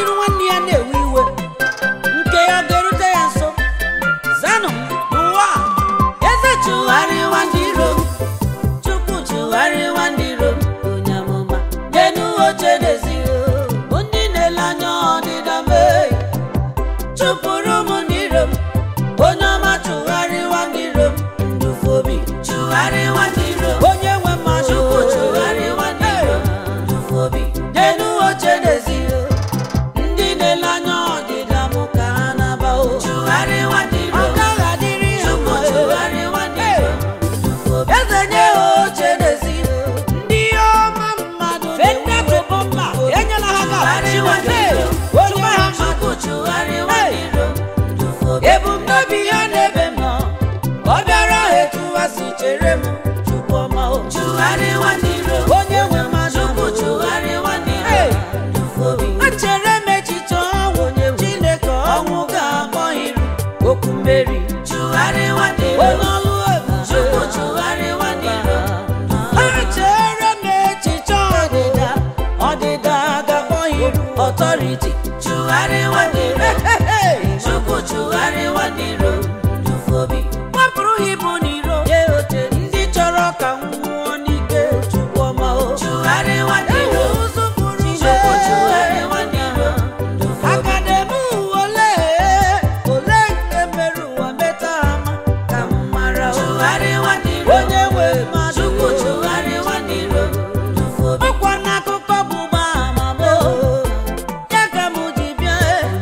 n'iru nwanne ya na-ewe iwe nke ya ọ ga-erute ya nso zanụ m n'ụwa a, eze chụgharịwa ndị iro m chukwu chụgharịwa ndị iro m onye amụma nyenu oche n'ezi bụ ndị na-ele anya ọdịda mee chụpụrụ m n'iro m onye ọma chụgharịwa ndị iro m ndufu obi chụgharịwa ndị iro m onye nwe mmadụ chukwu chụgharịwa ndị iro m ndufu obi nyenu oche n'ezi ndị na-ele anya ọdịda m ka ha na-aba o chụgharịwa ndị iro m ọ gaghị adịrị ha mma chụgharịwa ndị iro m ndufu obi eze nye ha oche n'ezi ndị ọma mmadụ fenda tụbụ mma enyela ha ga-achịwa onye ha chukwu chụgharịwa ndị iro m ndufu obi ebumnobi ya n'ebe m nọ ọ bịara ha etu ha si chere m chukwu ọma o chụgharịwa ndị iro m onye nwe mmadụ chukwu chụgharịwa ndị iro m ndufu obi echere m echiche ọnwụ chineke ọnwụ ga-akpọ iru okwu mmeri chụgharịwa ndị iro onye ọlụ ebube chukwu chụgharịwa ndị iro m echere m echiche ọdịda ọdịda ga-akpọ iru ọtọriti chụgharịwa ndị iro chukwu chụgharịwa ndị iro ndufu obi wepụrụ ha ibu n'iro nye oche ndị chọrọ ka m nwụọ n'ike chukwu ọma o chụgharịwa ndị iro chukwu chụgharịwa ndị iro ndufu obi akademi ole ole nke mere ụwa meta ama ka m mara o chụgharịwa ndị iro onye nwe mmadụ chukwu chụgharịwa ndị iro ndufu obi ọkwa n'akụkọ bụ gbama m o ya ka m ji bịa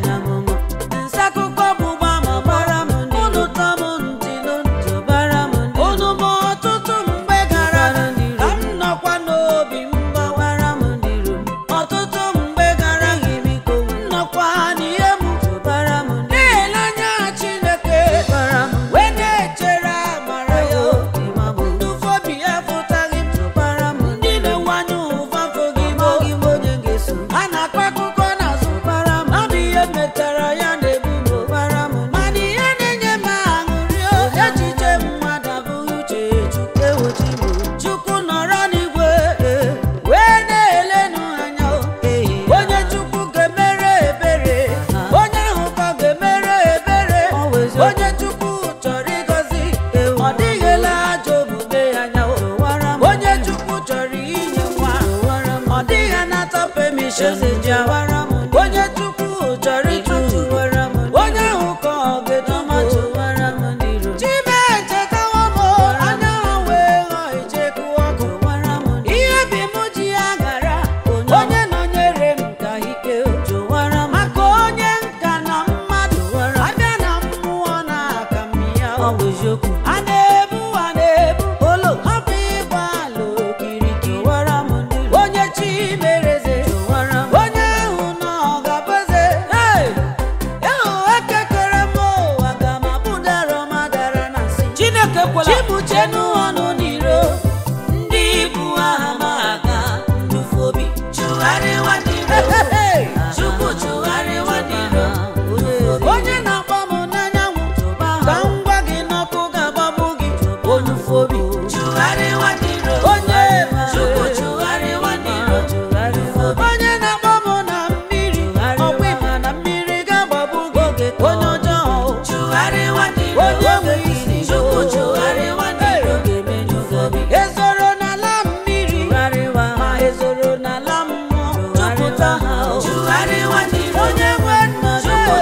nsakụkọ bụ gbama gbara m unu tọ m ntị n'ntị bara m unu ma ọtụtụ mgbe gara ka m nọkwa n'obi m gbawara m ọtụtụ mgbe gara biko m nọkwa n'ihe m bara m na-ele anya Chineke wee na-echere amara ya ndụfobi ya fụtaghị m ndị na-enwanye ụva fụghị m a na-akọ akụkọ n'azụ bara m ọ bụ ihe metara ya na-ebu m bara m mana ihe na-enye m aṅụrị o echiche mmadụ abụghị uche chukwu ewochi m chukwu nọrọ n'igwe eh, wee na-elenụ anya o onye chukwu ga-emere ebere onye ahụ ka ọ ga-emere ebere onye chukwu chọrọ ịgọzi ọ dịghịla ajọ omume ya anya o onye chukwu chọrọ inye nwa ọ dịghị anata permission ji awara m onye chukwu chọrọ ịtụtụ onye ahụ ka ọ ga-edomato chime echetawo m anya ha wee ghọọ icheku ọkụ ihe bi m ji ya gara onye nọnyere m ka ike maka onye nka na mmadụ abịa na mmụọ na aka m ya a na-ebu a na-ebu olo ọ bụ ịgba ala okirikiri onye chi mereze onye ahụ nọ gabaze ahụ ekekere m ụwa ga ma bụdara ọmadara na nsị chineke kwela chibuchenu ọnụ n'iro ndị ibu aha ma aga ndufu obi chụgharịwa ndị iro chukwu chụgharịwa ndị iro onye na-akpọ m n'anyanwụ ka m gwa gị n'ọkụ ga-agbagbu gị onufu obi chụgharịwa ndị iro onye chukwu chụgharịwa ndị iro onye na-akpọ m na mmiri ọkwa ịma na mmiri ga-agbagbu gị onye ọjọọ chụgharịwa ndị iro onye nwe isi chukwu chụgharịwa ndị iro ezoro n'ala mmiri ma ezoro n'ala mmụọ jupụta ha onye nwe nna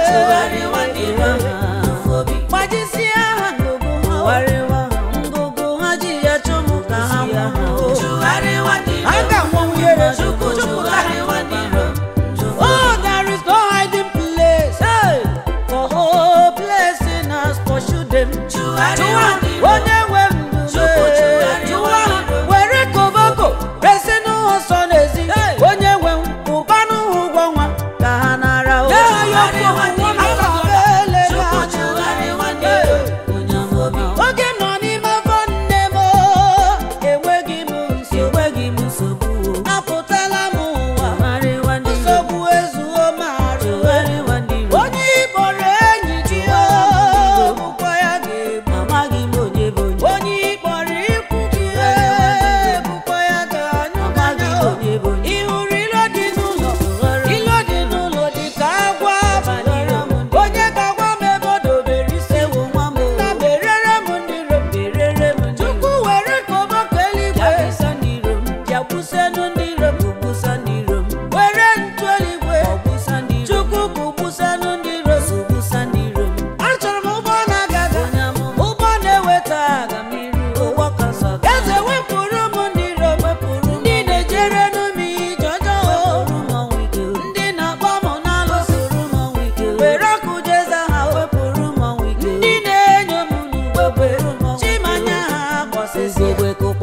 gbajisie ha ngụgụ ha ngụgụ ha ji ya chụmụ ka ha nwụọ ha ga-anwụnwu ihere jupụta ha Oh, there is no hiding place hey, for hopelessness has pursued them. Chụwa onye nwe ndụ chụwa ha were koboko resi n'ụzọ nsọ n'ezi onye nwe ụbanụ ha ụgwọ nwa ka ha nara o oge m nọ n'ime afọ nne m enweghị m nsogbu apụtala m ụwa nsogbu ezuo m arụ onye ịkpọrọ enyi gị o bụkwa ya ga-egbu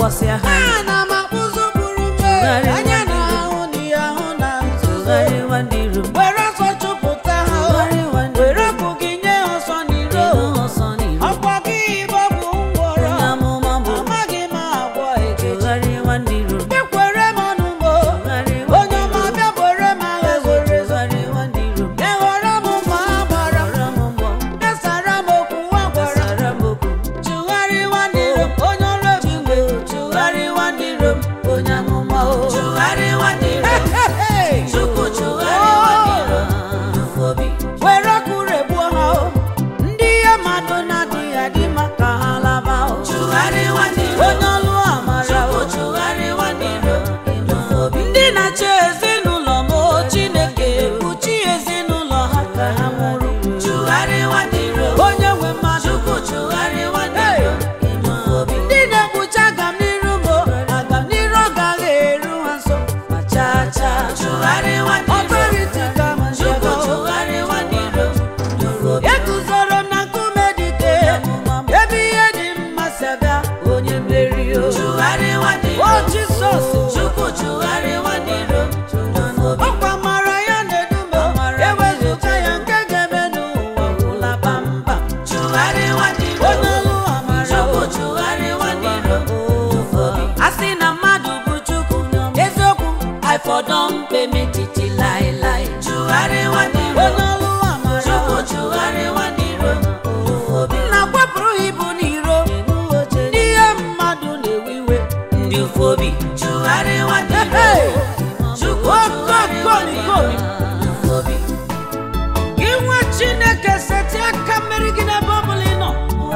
kpọsịa ha ana m akpụzụ gburu mmehie anya na ahụ na ihe ahụ na nzuzo tụgharịwa ndị iro m were ọsọ chụpụta ha o. tụgharịwa ndị were ọkụ gị nye ha ọsọ n'iro iro ọsọ n'iro ọkwa gị bụ ọgwụ ngwọrọ onye amụma bụ amaghị m agwọ ekechi tụgharịwa ndị iro m ekwere m ọnụ mo tụgharịwa onye ọma bịa bore m agha zoro ezo tụgharịwa ndị iro m ewere m mma a gbara m gbara m mbọ kesara m okwu nwa gwara sara m okwu chụgharịwa ndị iro m onye ọrụ ebube tụgharịwa ndị iro m onye amụma o chụgharịwa ndị iro m Chukwu tụgharịwa ndị iro m dufu obi were ọkụ regbuo ha o ndị ihe mmadụ na-adịghị adị maka ha laba o tụgharịwa ndị iro m onye ọlụ amara o Chukwu tụgharịwa ndị iro m dufu obi ndị na-achị ezinụlọ m o chineke kpuchi ezinụlọ ha ka ha nwụrụ tụgharịwa ndị iro m onye nwe mmadụ Chukwu tụgharịwa ndị iro m dufu obi ndị na-ekpuchi agam n'iru m o agam n'iru ọ gaghị eru ha nso ma chaa chaa tụgharịwa ndị iro m ọtọriti ka ma Chukwu nchebe o tụgharịwa ndị iro m dufu obi eguzoro m na nkume dike ebe ihe dị mma si aga onye mmeri o tụgharịwa ndị iro o m jisọs Chukwu tụgharịwa ndị iro m dufu obi ọkwa mara ya na-edume ewezụga ya nke ga-eme n'ụwa gwụla bambam tụgharịwa ndị iro m onye ọlụ amara Chukwu o tụgharịwa ndị iro m dufu obi a sị na mmadụ bụ chukwu eziokwu Ifọdọm pemetiti laịlaị tụgharịwa ndị iro onye ọlụ amara Chukwu o tụgharịwa ndị iro m dufu obi na kwapụrụ ibu n'iro n'ihe mmadụ na-ewe iwe ndị ufu obi tụgharịwa ndị iro Hey! Chukwu Oh, tụgharịwa God, ndị God, iro m dufu obi gị nwa chineke seti aka mmeri gị n'ebe ọ bụla ị nọ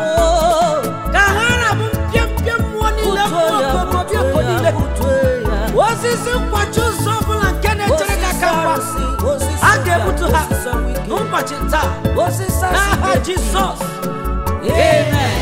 ka ha rabụ mpịampịa mmụọ niile mmụọ okomobia oko niile osisi nkwachi ụzọ ọbụla nke na-echere gị aka mgba a ga-egbutu ha n'ụbọchị taa n'aha jizọs amen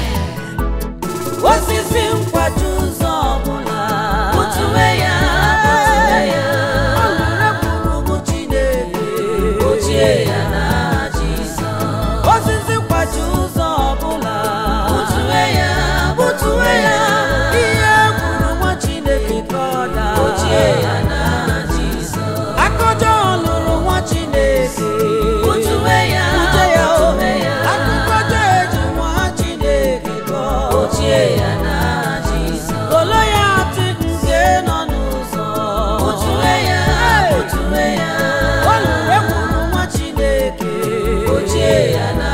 osisi nkwachi ụzọ ọbụla Butuwe ya, butuwe ya. ọ lụrụ ekwuru ụmụ chineke Ochie ya na Jizọs osisi nkwachi ụzọ ọbụla Butuwe ya, butuwe ya. ihe kwuru nwa chineke ka ọ daa Ochie ya na Jizọs akọjọ lụrụ nwa chineke Butuwe ya, Bute ya o butuwe ya. akụkọjọ eji nwa chineke kọọ Ochie ya na Jizọs olo ya atị nke nọ n'ụzọ Butuwe ya, Hey! butuwe ya. ọ lụrụ ekwuru nwa chineke Ochie ya na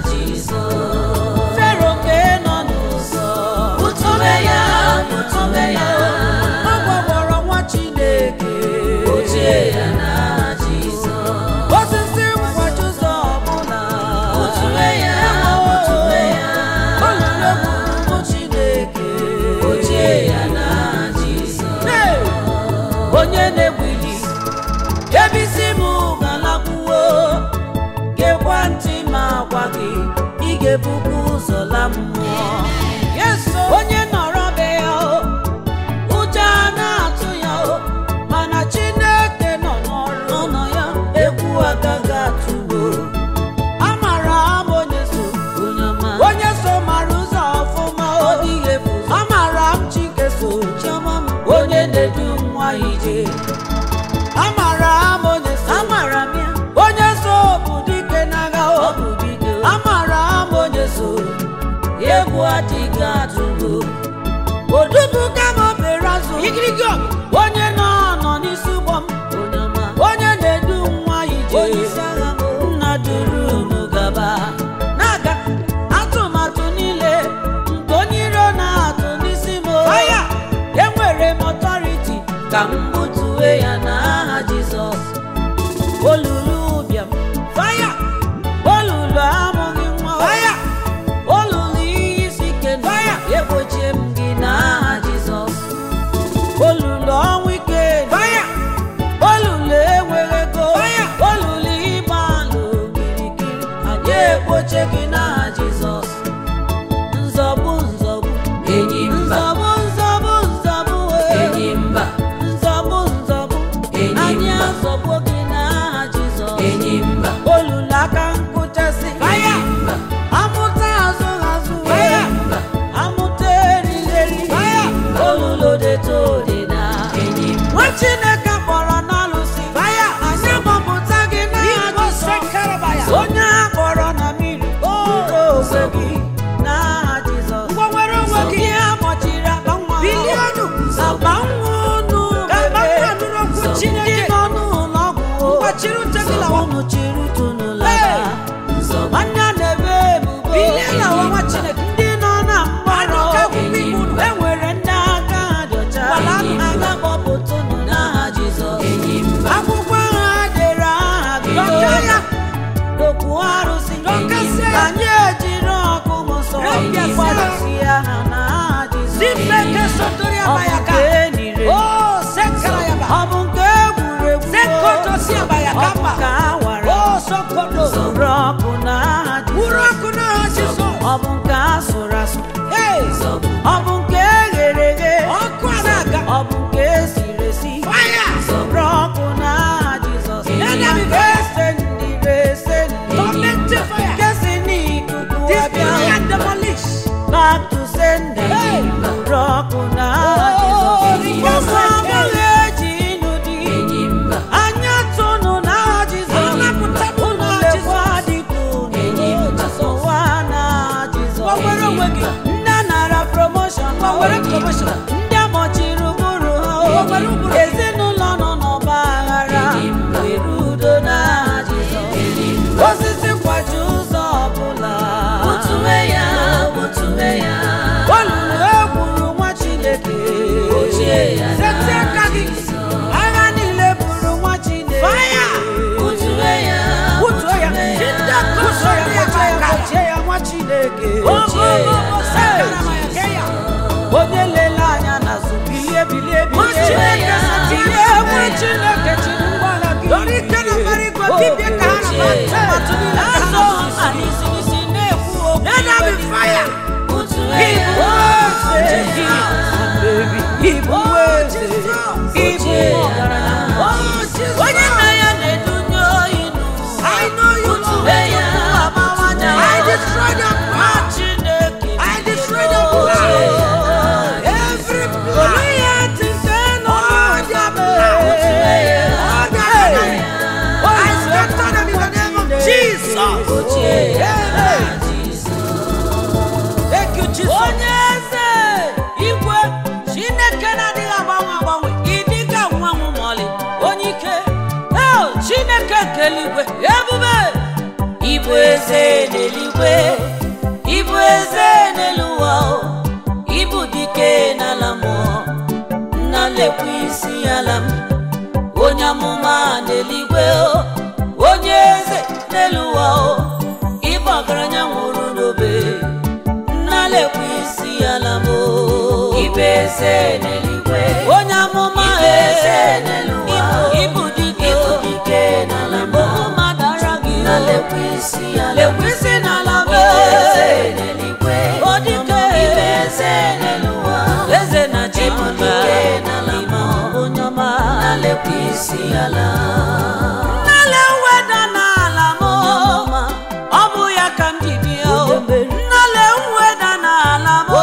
Jizọs fero nke nọ n'ụzọ Butuwe ya, butuwe ya. ọ gwagwọrọ nwa chineke Ochie ya na Jizọs osisi nkwachi ụzọ ọbụla Butuwe ya, butuwe ya. ọ lụrụ ekwuru nwa chineke Ochie ya na Jizọs Hey! onye na-egwili ebe isi m galakwuo gekwa ntị ma gwa gị ị ga-ebubu ụzọ la mmụọ onye nọrọ be ya o ụjọ a na-atụ ya o mana chineke nọ n'ọrụ nọ ya egwu agaghị atụgo amara m onye so onye ọma onye so mara ụzọ ọfụma o amara m chike so chiọma m onye na-edu nwa ije amara m onye so amara m ya onye so bụ dike n'agha ọ o bụ bido amara m onye so egwu adịghị atụgo odubuga m obere azụ igirigi ọgụ. onye nọ nọ n'isi ụgbọ m onye ọma onye na-edu nwa ije onye isi agha m nna duru unu gaba na-aga atụmatụ niile nke onye iro na-atụ n'isi m faya enwere m ọtọriti ka m butuwe ya n'aha Jizọs olulu ụbịam faya olulu amụghị nwa faya olulu ihe isi ike faya egbochie m gị n'aha Jizọs olulu ọnwụ ike faya olulu enweghị ego faya olulu ịgba alụ kirikiri anyị ekpoche gị n'aha Jizọs nzọgbu nzọgbu enyi mba nzọgbu nzọgbu nzọgbu ee. enyi mba nzọgbu chiri ute gị lawa ụmụ chiri ute unu Hey! laba nwanne a na-ebe ebubo bilie lawa nwa chineke ndị nọ na mgbarụ Anụ ka akwụkwọ ibu unu. e nwere ndị aka ha dị ọcha Gbala anụ ha. aga kpọpụta unu n'aha Jizọs akwụkwọ ahụ ha dere aha gị Dọka ya. dokwu arụsị Dọkasịa ya. anyị ejiri ọkụ mụsọ Repịasịa. gbadosie ha n'aha Jizọs Zimeke sotori ọ bụ abayaka. nke enire o sekara ya ba ọ bụ nke egwuregwu sekotosi abayaka ọ bụ mba nke awara o sokodo sụrụ ọkụ n'aha wuru Jizọs ọkụ n'aha Jizọs ọ bụ nke asụrụ asụ Hey! ọ bụ nke eghere eghe ọkụ a na-aga ọ bụ nke esiri esi fire sọrọ ọkụ n'aha Jizọs Enemy nke esendịrị esendị Tormented fire. nke si n'ikuku destroy abịa and demolish back to sender Hey. sọrọ ọkụ n'aha Oh, Jizọs Rikasa. ụmụ abụghị eji ịnụ di anya tụnụ n'aha Jizọs Anapụta m unu n'aha lekwa dịka unu ụwa n'aha Jizọs Gbanwere onwe gị. ndị nara promotion Gbanwere promotion. ndị amọchiri ụbụrụ ha Gbanwere ụbụrụ. ezinụlọ nọ n'ọgba aghara were udo n'aha Jizọs osisi kwaji ụzọ ọbụla olulu egburu nwa Chineke Setị aka gị. agha niile buru nwa Chineke Fire. Butuo ya. Butuo ya. Jide Butuo ya, kuso ya butuo ya, aka. gbochie ya nwa Chineke Ogogogo sekara ma ya ke ya. onye lele anya n'azụ bilie bilie Nwa bilie Chineke setị bilie aka. nwa Chineke chiri ngwala gị Dọrọ ike na mbara igwe, dibịa ka ha na-agba atụmatụ niile ka ha Azụ na-asụsụ. ha n'isi n'isi na-ekwu okwu Let there be fire. Ibu eze gị, baby, ibu eze, ibu ọgaranya. Onye nna ya na-edunye oyi n'ụwa. I know you, Lord. Lee ya amawanya. I destroy the Nwa plan. Chineke I destroy the bido. plan. Every plan. Olu ya ntị nke nọ All their n'ụzọ plans. mee. All their Hey. plans. I scatter them in the name of Jesus. Amen. Thank you, Jesus. onye eze igwe chineke na-adịghị agbanwe agbanwe ịdịga nwanwụ mọlị onye ike el chineke nke eluigwe ebube ịbụ eze n'eluigwe ịbụ eze n'elu ụwa o. ịbụ dike n'ala mmụọ nna lekwa isi ala m onye amụma n'eluigwe o onye eze n'elu ụwa o ịbụ ọgaranya nwụrụ n'obe nnalekwa isi ala m ibe eze n'eluigwe onye amụma eze n'eluigwe ịbụ dike ịbụ dike n'ala m mmadụ ara gị nnalekwa isi ala lekwa isi n'ala m eze n'eluigwe o dike ibe eze n'eluigwe eze na chi ịbụ dike n'ala m onye ọma nnalekwa isi ala nnale weda n'ala m ọ bụ ya ka m ji bịa o. nnale mweda n'ala m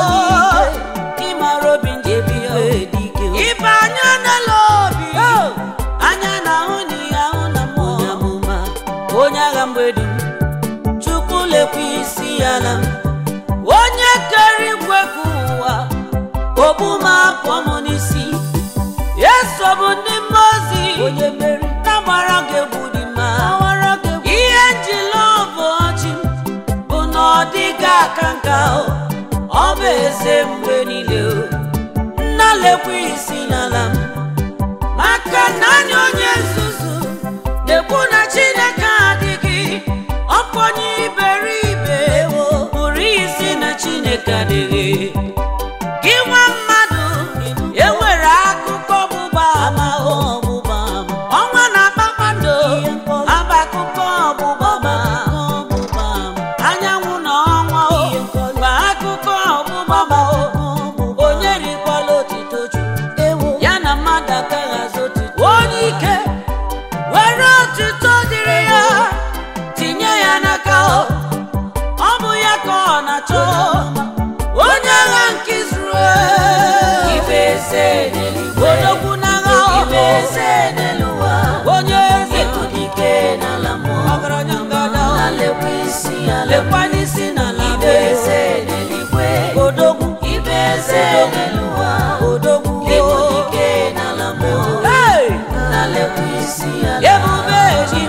ịmara obi nji bịa o. ibe anya n'ele obi anya na-ahụ na ihe ahụ na mmụọ onye agha mgbedi m chukwu lekwa isi ala m onye kere igwe ka ụwa ogbu m akpọ m n'isi eso bụ ndị mmụọ ozi onye mmeri na-agbara gị egwu dị mma ihe njila ọbụ ọchị bụ na ọ dịghị aka nka o. ọ bụ eze mgbe niile o. nna lekwa isi n'ala m maka naanị onye nzuzu na-ekwu na chineke adịghị ọkpọnye iberibe pụrụ isi na chineke adịghị gị nwa mmadụ enwere akụkọ ọgbụgba ama ọgbụgba ọnwa na kpakpando aba akụkọ ọgbụgba ama anyanwụ na ọnwa o bụ akụkọ ọgbụgba ama o onye rikwala otito chukwu ya na mmadụ agaghị azụ otito onye ike were otito dịrị ya tinye ya n'aka o ọ bụ ya ka ọ na-achọ onye agha nke Izrel ibe eze n'eluigwe odogwu n'agha ibe eze n'eluwa onye eze dike n'ala mmụọ ọgaranya ngada na-lekwa isi ala lekwa n'isi n'ala ibe eze n'eluigwe odogwu ibe eze n'eluwa odogwu ibu dike n'ala mmụọ na-lekwa isi ala ebube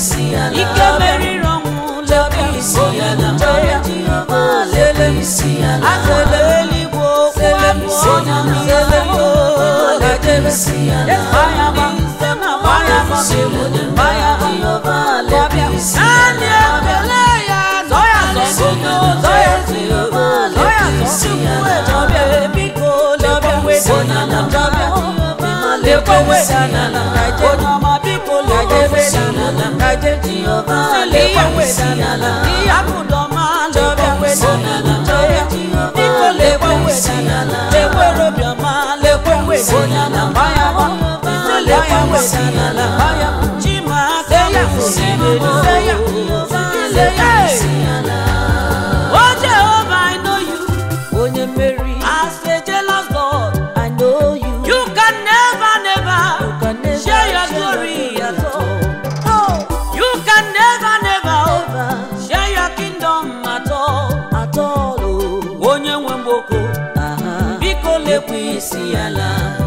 isi ala ike meriri ọnwụ lebe isi ala Jehova lebe isi ala azele eluigwe okwu abụ ọnụ n'ile lebe isi ala gbaya gba nse na gbaya gba gbaya gba Jehova lebe isi naanị ekele ya zọ ya zọ zọ ya Jehova zọ ya lebe zọ isi chukwu ala ejọbịa biko lekwa weda na jọbịa lekwa weda na onye ọma biko lekwa weda na kaje Jehova sili lebe ya isi weda ala na ihe abụdọma lekwa weda na jọbịa biko lekwa weda na lekwere obiọma lekwa weda na gbaya gba ise lekwa weda na gbaya chima aka ya osimiri se ya se ya Oh Jehovah, I know you. onye mmeri As a jealous God, I know you you can never, never can never share your share glory your at all. Oh, You can never, never never share your kingdom at all. at all oh. Onye nwe mgboko, Aha. biko lekwa isi ala.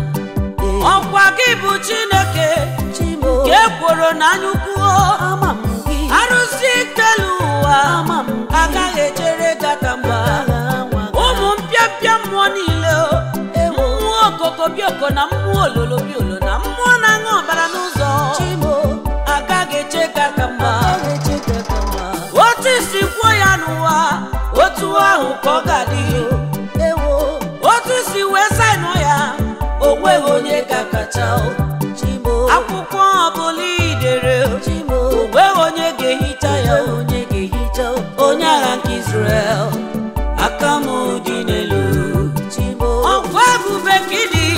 Ọkwa gị bụ Chineke, Chimo ka ekworo n'anya ukwu. ama m gị Arụsị ikpelu ụwa, ama m gị agaghị echere gị aka mgba. agha nwa gị. ụmụ mpịapịa mmụọ niile o Ewo. mmụọ okoko bioko na mmụọ ololo biolo na mmụọ na-aṅụ ọbara n'ụzọ Chimo agaghị eche ka aka mgba agha echeke ka mma otu isi kwuo ya n'ụwa otu ahụ ka ọ ga-adị ewo otu isi wee saịnụ ya o nweghị onye ga-akacha o. Chimo akwụkwọ ọbụla idere o Chimo nweghị onye ga-ehicha ya o. onye ga-ehicha onye agha nke Israel aka m dị n'elu Chimo ọkwa ebube ka ịdị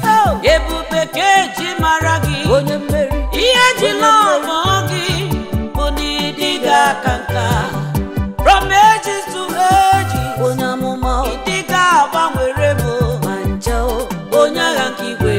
ebube ka eji mara gị onye mmeri ihe ejila ọmọ gị bụ na ịdị gị aka nka from ages to ages onye amụma ịdị gị agbanwere m ma nje o onye agha nke igwe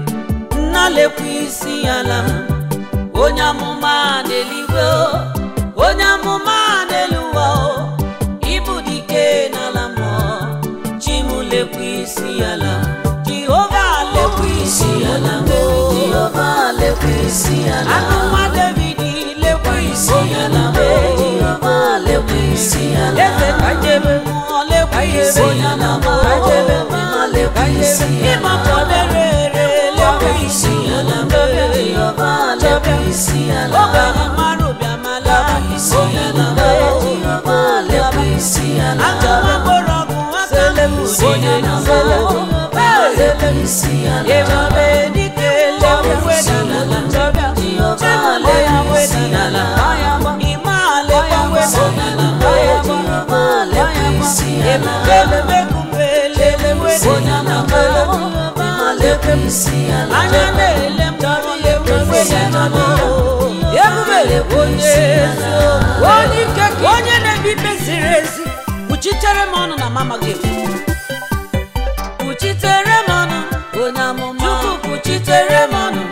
nna lekwa isi ala m onye amụma n'eluigwe o, onye amụma n'elu ụwa o ịbụ dike n'ala mmụọ chi m lekwa isi ala m jehova lekwa isi ala m o. Jehova lekwa isi ala Akụnwa David lekwa isi ala m o. Jehova lekwa isi ala eze kajebe mmụọ lekwa isi ala m o. Kajebe mmụọ lekwa isi ala m. ịmapụlere ere lekwa isi ala m o. Jehova lekwa isi ala ogbenye mara ụbịamala isi ala m o. Jehova lekwa isi ala Agụma mgbọrọgwụ aka m onye na m o. lekwa isi ala Ebube dike lekwa weda n'ala m. Jehova lekwa isi ala Ịma lekwa weda n'ala m o. Jehova lekwa isi ala lekwa isi ala anya na-ele m chọrọ ya ekwe ya n'ọnụ ebube onye eziokwu onye ike ka onye na-ebi ikpe ziri ezi kpuchitere m ọnụ na mama gị kpuchitere m ọnụ onye amụma chukwu kpuchitere m ọnụ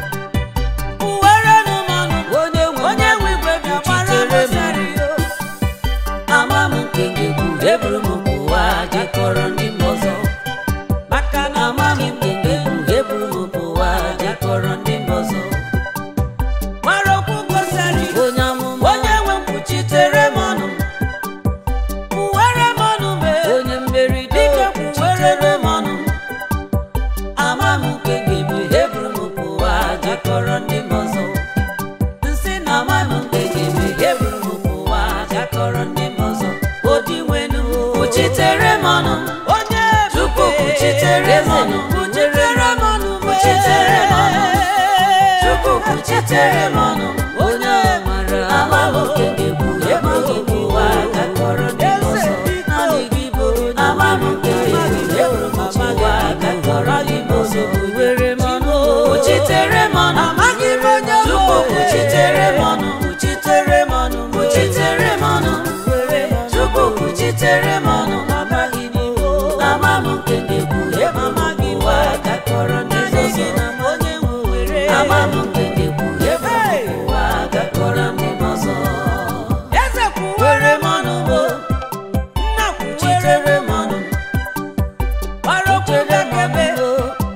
uwere m ọnụ onye nwe onye nwe igwe bịa gbara m Kpuchitere m ọsọ ama m nke ngegwu eburu m ụwa jekọrọ ndị mba ọzọ maka na ama m nke ngegwu eburu m ụwa jekọrọ ndị mba ọzọ mara okwu gosiri onye amụma onye nwe mkpuchitere m ọnụ uwere m ọnụ mee onye mmeri dike dike kwuwere m ọnụ ama m nke ngegwu eburu m ụwa jekọrọ ndị mba ọzọ nsị na ama m nke ngegwu eburu m ụwa jekọrọ ndị mba ọzọ odi nwenu kpuchitere m ọnụ onye Chukwu ebube kpuchitere m ọnụ. kpuchitere m ọnụ Kpuchitere m ọnụ. mee. Chukwu kpuchitere m ọnụ onye mara ama m nke ngegwu eburu m ụwa jekọrọ ndị mba ọzọ naanị gị bụ ama m nke ngegwu eburu m ụwa jekọrọ ndị mba ọzọ were m ọnụ kpuchitere m ọnụ amaghị m onye bụ Chukwu obe. kpuchitere m ọnụ kpuchitere m ọnụ kpuchitere m ọnụ Chukwu kpuchitere m ọnụ amaghị m iwu ama m nke ngegwu eburu m ụwa jekọrọ ndị mba N'ihi ọzọ na m onye nwe were ama m nke ngegwu eburu m ụwa jekọrọ ndị mba ọzọ eze kwuwere m ọnụ bụ nna kwuchitere m ọnụ gbara okwu gakebe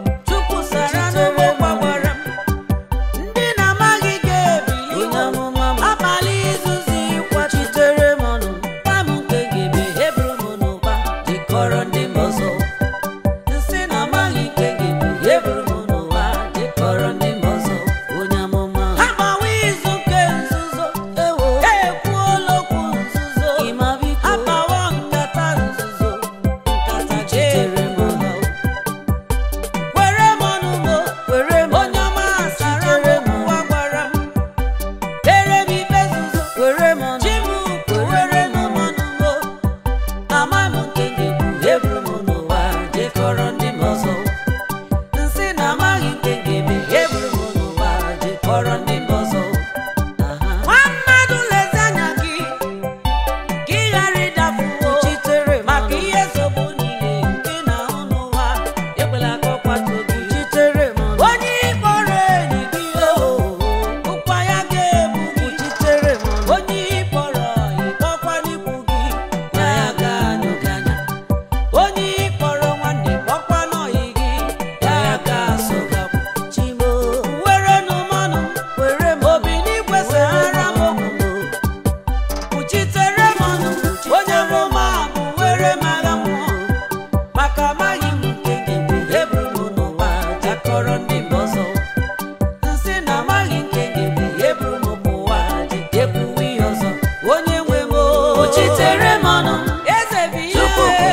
chukwu sara n'ụgbọ gbawara m ndị na-amaghị ga-ebili onye amụma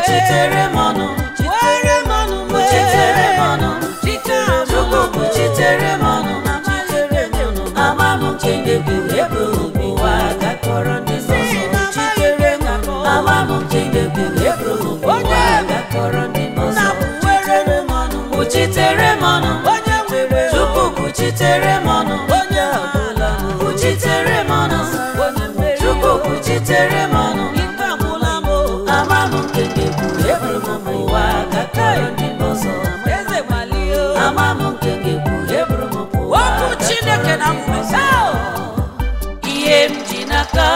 kwuchitere m ọnụ were m ọnụ m kwuchitere m ọnụ chike Chukwu kwuchitere m ọnụ amaghịrị m ọnụ ama m nke na-ekwu ebe ụwa gakọrọ ndị ọzọ chitere m ọnụ ama m nke na-ekwu ebe ụwa gakọrọ ndị na ọzọ were m ọnụ kwuchitere m ọnụ onye nwere Chukwu kwuchitere m ọnụ onye ọbụla kwuchitere m ọnụ onye mmeri Chukwu kwuchitere m ọnụ ike agwụla m ama m nke na-ekwu ebe ụwa gakọrọ ndị ọzọ eze gbalie ama m nke ga-ekwu eburu m pụwa okwu chineke na mmesa ihe m ji n'aka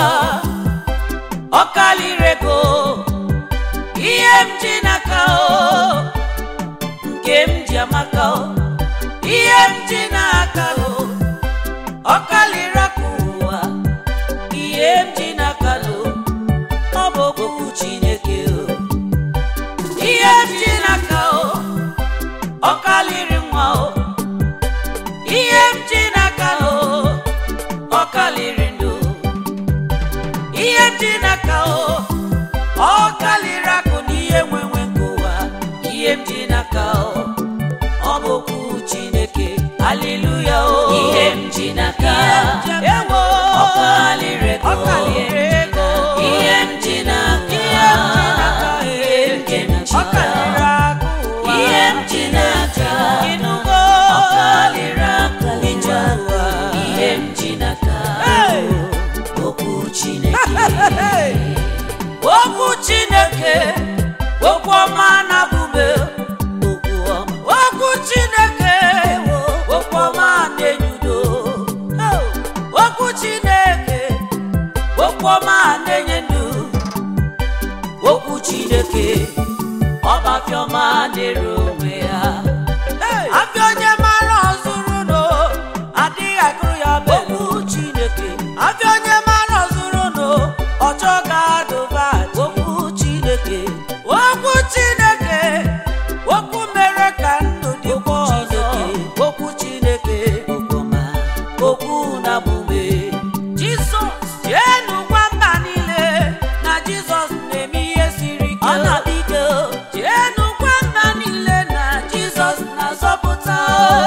ọ kalịrị ego ihe m ji n'aka o nke m ji amaka o ihe m ji n'aka o ọ kalịrị aka ụwa ihe m ji n'aka o ọ bụ okwu chineke o ihe m ji n'aka o ọ kalịrị nwa o ihe m ji n'aka o ọ kalịrị ndụ ihe m ji n'aka o ọ kalịrị akụ n'ihe nwenwe nke ụwa ihe m ji n'aka o ọ bụ okwu chineke haleluya o ihe m ji n'aka ewo ọ kalịrị ego ọ kalịrị ego ihe m ji n'aka ihe m ji n'aka ihe nke m ji ọ kalịrị n'aka akụ ụwa ihe m ji n'aka ịnụgo ọ kalịrị akụ ije ụwa ihe m ji n'aka Hey! okwu chineke Hey! okwu chineke okwu ọma na-abụbe okwu ọma okwu chineke okwu ọma na-enyudo okwu chineke okwu ọma na-enye ndụ okwu chineke ọbafiọma dịrị onwe ya afịa onye mara ọzụrụ no adịghị agụrụ ya bụ okwu chineke afịa onye mara ọzụrụ no ọchọ ga-adụba okwu chineke okwu chineke okwu mere ka ndụ dịkwa ọzọ okwu chineke okpoma okwu na-abụbe jizọs jeenu gwa mba niile na jizọs na-eme ihe siri ike ọ na-adịgo jeenu gwa mba niile na jizọs na-azọpụta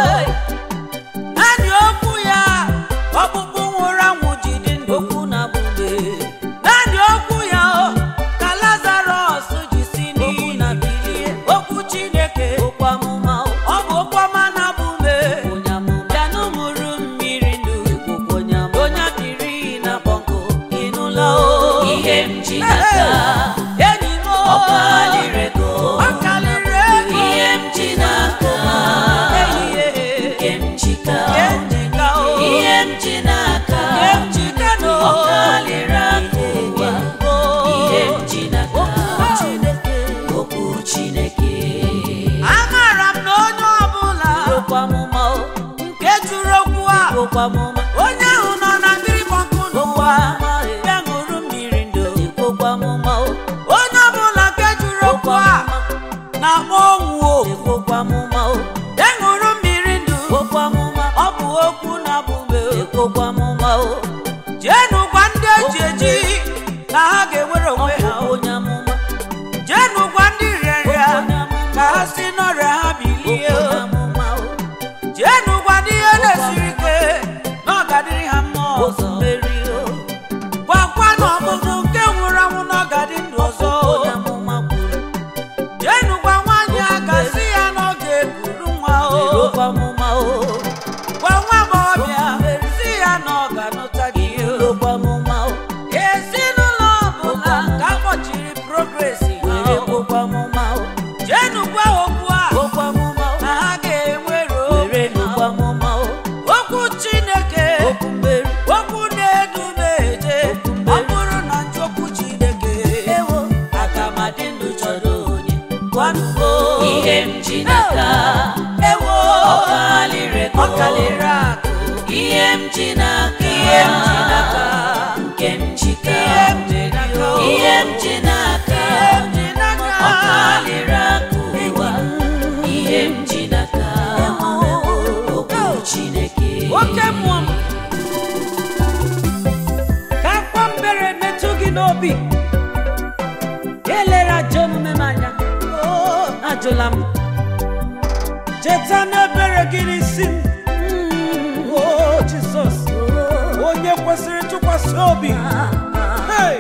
naanị okwu ya ọkpụkpụ nwụrụ anwụ ji dị ndụ okwu na-abụbe naanị okwu ya o, ka lazarọs ji si n'iyi na bilie okwu chineke okwu amụma o, ọ bụ okwu ọma na-abụbe bịanụ mụrụ mmiri ndụ onye biri na bọnkụ ịnụla o ihe m ji n'aka enyi m o, Ọ kalịrị ego. ọ kalịrị ego Ihe m ji n'aka. ehihie Nke m jika. Nke m jika o. Ihe m ji n'aka. Nke m jika no. Ọ kalịrị aka ụwa. Ihe m ji n'aka. Okwu Chineke. Amara m na onye ọbụla Okwu amụma o. nke jụrụ okwu a Okwu amụma. onye ahụ nọ na mmiri gbọnkụ n'ụwa ya ṅụrụ mmiri ndụ Okwu amụma o. onye ọbụla nke jụrụ okwu a na-akpọ onwu o Okwu amụma o. ya ṅụrụ mmiri ndụ Okwu amụma. ọ bụ okwu na-abụbe Okwu amụma o. jeenu gwa ndị eji eji na ha ga-enwere onwe ha o. Onye amụma. jeenu gwa ndị rịarịa ka ha si n'ọrịa ha bilie o. Okwu amụma o. jeenu gwa ndị ihe na-esiri ike na ọ ga-adịrị ha mma ọzọ Ụzọ mmeri o. gwakwa na ọbụbụ nke nwụrụ anwụ na ọ ga-adị ndụ ọzọ Onye amụma kwuru. jeenu gwa nwaanyị a ga-asị ya na ọ ga-ekuru nwa o Okwu amụma o. gwa nwa agbọghọbịa si ya na ọ ga-anụta gị o Okwu amụma o. ezinụlọ ọbụla ka akpọchiri progresi ha Were o. okwu amụma o. jeenu gwa okwu a Okwu amụma o. na ha ga-enwere Were obi okwu ha. amụma o. okwu chineke Okwu mmeri. okwu na-edu m eje Okwu ọ mmeri. bụrụ na nchọkwu chineke Ewo. aga m adị ndụ chọrọ onye gwanụgo Ihe m ji n'aka. ewo Ọ kalịrị ego. ọ kalịrị akụ Ihe m ji n'aka. ihe m ji n'aka Nke m jika. ihe m ji n'aka Ihe m ji n'aka. ihe m ji n'aka Ọ kalịrị aka ụwa. Ihe m ji n'aka. Okwu Chineke. oke mmụọ m ka akwa mbere metụ gị n'obi Elere ajọ omume m anya. ajụla m cheta n'ebere gị n'isi m o jizọs onye kwesịrị ntụkwasị obi Hey!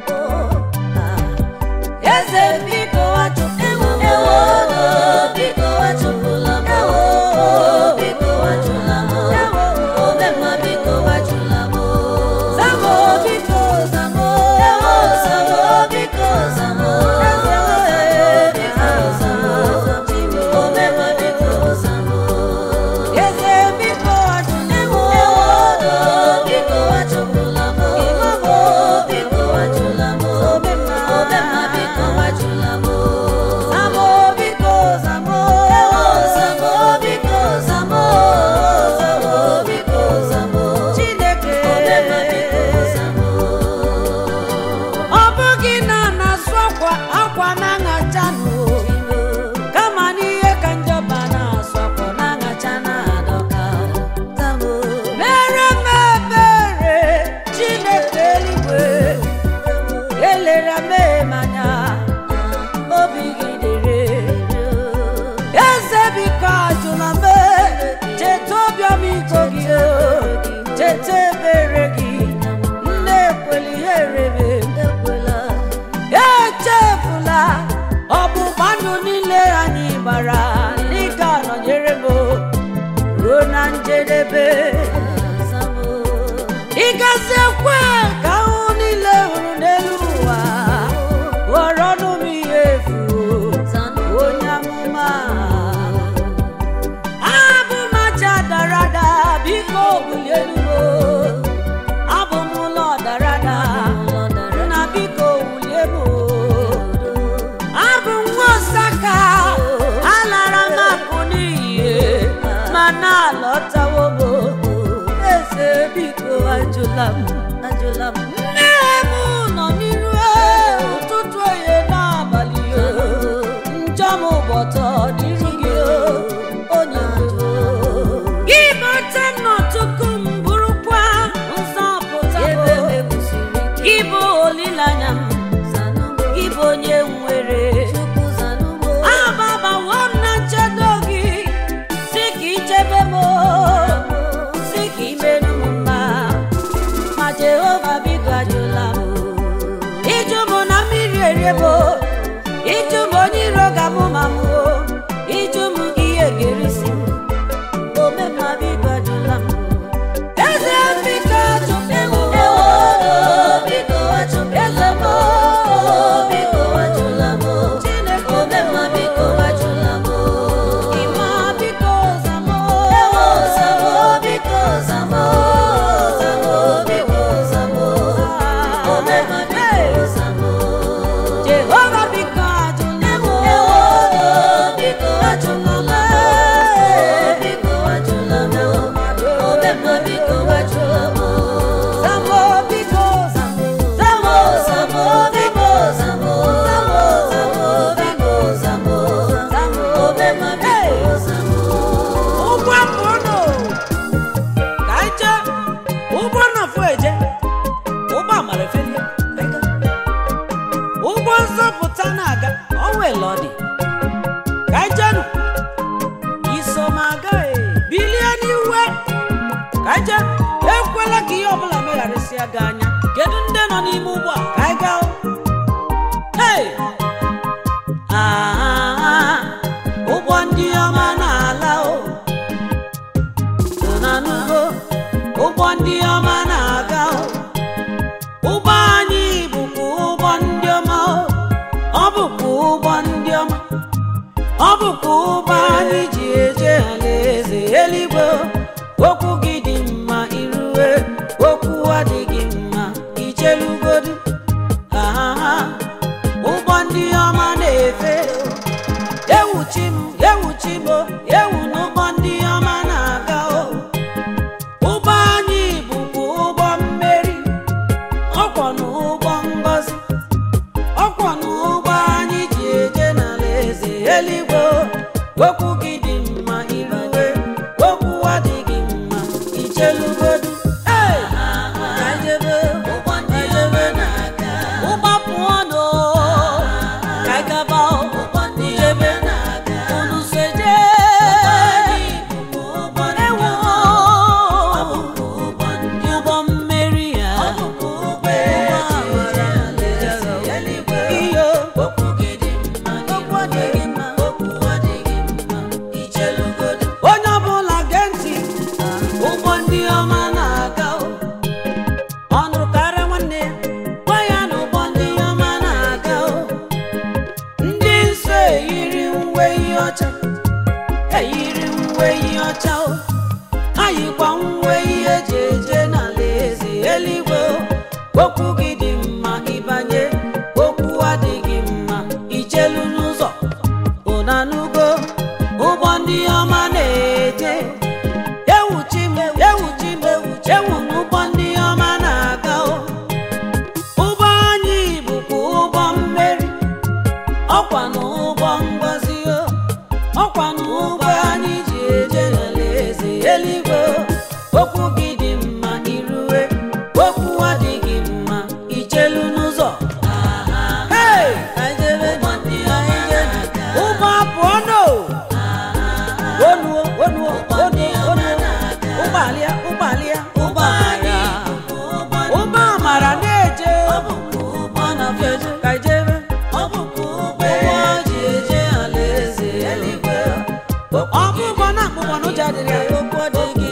eze biko wachụpụla m ewo biko wachụpụla m ewo biko wachụla m omemma biko wachụla m zamo biko zamo ewo zamo biko zamo biko zamo omemma biko zamo eze biko wachụla m ewo biko wachụpụla m ewo biko wachụla m omemma omemma biko wachụla m zamo biko zamo ewo zamo biko zamo zamo biko zamo chineke omemma biko zamo ọ bụghị na a na-asụ akwa akwa na-aṅacha nụ kama n'ihe ka njọba na-asụ akwa na-aṅacha na-adọka mere m ebere chineke eluigwe elere m anya obi gị dere eze biko ajụla m cheta obiọmiko gị o, cheta ebere gị nne ekwela ihe rere echefula ọgbụgba ndụ niile anyị gbara n'ịga nọnyere m ruo na njedebe ịgazi ekwe ka ahụ niile hụrụ n'elu ụwa ghọrọ ọnụ m ihe efu onye amụma abụ m aja dara ada biko bulie elugo abụ m ụlọ dara ada nna biko wulie m o. abụ m nwa osaka alara m apụ n'iyi ma na-alọtawo m eze biko ajụla m ajụla m nne m nọ n'iru ụtụtụ oye n'abalị o njọ m ụbọtọ n'iru gị o onye nwe m. gị bata n'ọtụtụ m bụrụkwa nzọpụta m gị bụ olileanya m gị bụ onye nwere ababawo m na nchedo gị si ka ichebe m si ka imerụ m mma ma jehova biko ajụla m ịjụ m na mmiri eriebo ịjụ m onye iro ga-amụ ma m o ịjụ m ihe ga-erisi m omemma biko ajụla m eze biko ajụla m ewo biko wachụpụla m biko wachụla m Chineke omemma biko wachụla m ịma biko zamo ewo zamo biko zamo zamo biko zamo omemma biko zamo jehova biko ajụla m ewo biko wachụpụla m biko wachụla m omemma biko wachụla m zamo biko zamo Zamo, zamo, biko, zamo, zamo, zamo, biko, zamo, zamo, omemma biko, zamo. ụgbọ mbụnụ ka anyị jee ụgbọ nọfụ eje ụgbọ amara efelie ka anyị gaa. ụgbọ nzọpụta na-aga ọnwele ọ dị ka anyị jenụ iso m aga e, bilie n'iwe ka anyị jee ekwela ka ihe ọbụla megharịsịa gị anya kedu ndị nọ n'ime ụgbọ a ka anyị gaa hey! Ah, ụgbọ ndị ọma na-ala o so na n'ugbo ụgbọ ndị ọma na-aga o ụgbọ anyị bụkwa ụgbọ ndị ọma o ọ bụkwa ụgbọ ndị ọma ọ bụkwa ụgbọ anyị ji eje alaeze eluigwe o. okwu gị dị mma irue okwu adịghị mma ichelugodu ahaha ụgbọ ndị ọma na-efe ewuchi m ewuchi m o, ewu n'ụgbọ ndị ọma na-aga o ụgbọ anyị bụkwa ụgbọ mmeri ọkwọ n'ụgbọ ngọzi ọkwọ n'ụgbọ anyị ji eje n'ala eze eluigwe o. okwu gị dị mma irue okwu adịghị mma ichelugodu Hey! Ka anyị jebe, Ụgbọ ndị ọma na-aga, ụgbọ pụọ n'o ka anyị gaba o. ụgbọ ndị Jebe. ọma na-aga, ọcha eyiri uwe ihe ọcha o ayikwa uwe ihe eji eje n'ala eze eluigwe o. okwu gị dị mma ịbanye okwu adịghị mma ichelu n'ụzọ ụnanugo ụgbọ ndị ọma na-eje ewuchi m ewuchi m ewu n'ụgbọ ndị ọma na-aga o ụgbọ anyị bụkwa ụgbọ mmeri ọkwa na ụgbọ ngozi o ọkwa na ụgbọ anyị ji eje n'alaeze eluigwe o. okwu gị dị mma irue okwu adịghị mma ichelu n'ụzọ Hey! ụgbọ apụọ no onuo onuo onuo onuo ụgbọalia ụgbọalia ụgbọamara ụgbọ amara na-eje ka ijebe ụgbọ ji eje alaeze eluigwe ọ bụ ụgbọ na akpụkpọ n'ụjọ adịrị ya okwu adịghị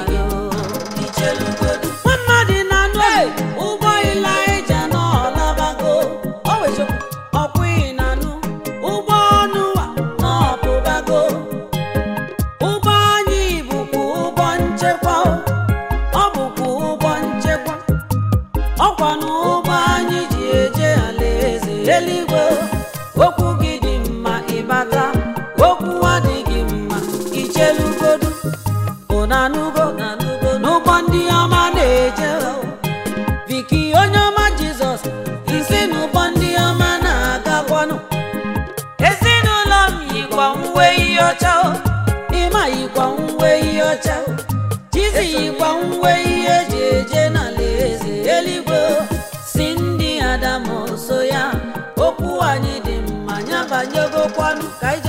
nwa mmadụ na-anụ ụgbọ ilaija n'ọlabago ọkwụghị na-anụ ụgbọ ọnụwa n'ọpụbago ụgbọ anyị bụkwa ụgbọ nchekwa o. ọ bụkwa ụgbọ nchekwa ọkwa na ụgbọ anyị ji eje alaeze eluigwe o. okwu gị dị mma ịbata okwu adịghị mma ichelugodu ụnanugo n'ụgbọ ndị ọma na-eje o. Viki onye ọma Jizọs isi n'ụgbọ ndị ọma na-agakwanụ ezinụlọ m yikwa uwe ihe ọcha o ịma yikwa uwe ihe ọcha o Chizi yikwa uwe ihe eji eje n'ala eze eluigwe o. si ndị Adamu so ya okwu anyị dị mma nyabanyegokwanụ ka